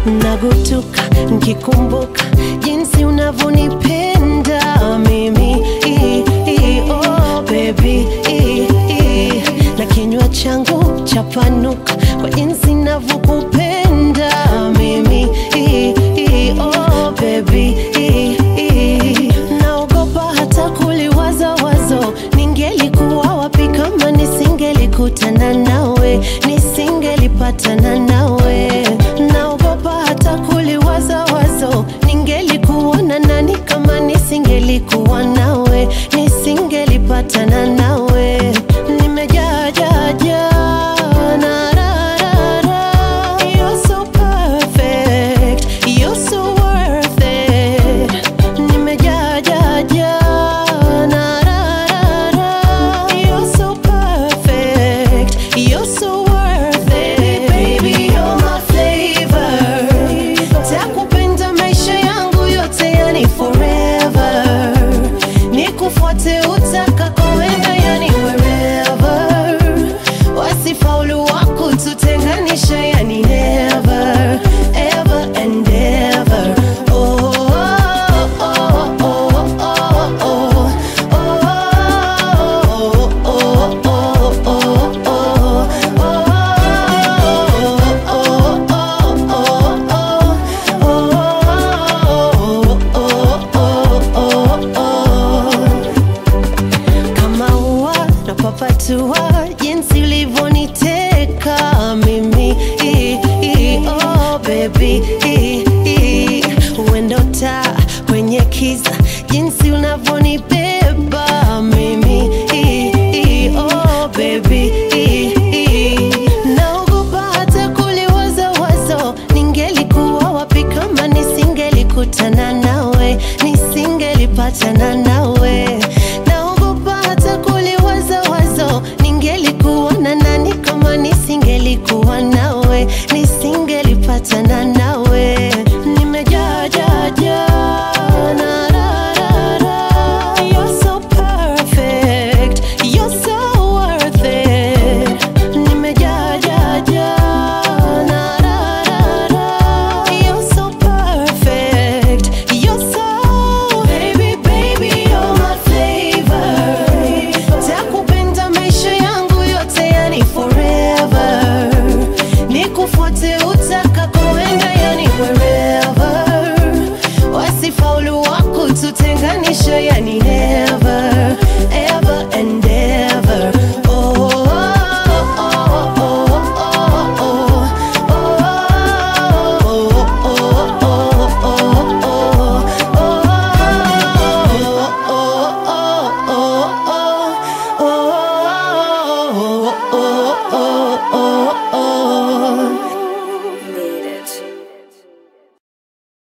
nagutuka nkikumbuka jinsi unavyonipenda mimi I, I, oh, baby I, I. na kinywa changu chapanuka kwa jinsi navyokupenda mimi I, I, oh, baby I, I. naogopa hata kuliwaza wazo ningelikuwa wapi kama nisingelikutana nawe nisingelipatana nawe naogopa hata kuliwaza wazo ningelikuona nani kama nisingelikuwa nawe nisingelipatana nawe nimejaa jaa jaa na ra ra ra You're so perfect, you're so worth it. Nimejaa jaa jaa na ra ra ra You're so perfect, you're so worth it. Baby, you're my flavor. Takupenda maisha yangu yote, yani forever. Nikufuate utakakoenda, yani wherever. Wasifaulu wako tutenganisha, yani never, ever and ever. Oh, oh, oh, oh, oh, oh. Oh, oh, oh, oh, oh, kama ua napapatua jinsi ulivyoniteka mimi I, I, oh baby I, I. uendo taa kwenye kiza jinsi unavyonibeba mimi I, I, oh baby I, I. naogopa hata kuliwaza wazo ningelikuwa wapi kama nisingelikutana nawe nisingelipatana nawe naogopa hata kuliwaza wazo ningelikuwa na nani kama nisingelikuwa nawe nisingelipatana nawe nimejaa jaa jaa na ra ra ra You're so perfect, you're so worth it. Nimejaa jaa jaa na ra ra ra You're so perfect, you're so baby baby you're my flavor. Takupenda maisha yangu yote, yani forever. Nikufuate utakakoenda, yani wherever. Wasifaulu wako tutenganisha, yani never, ever and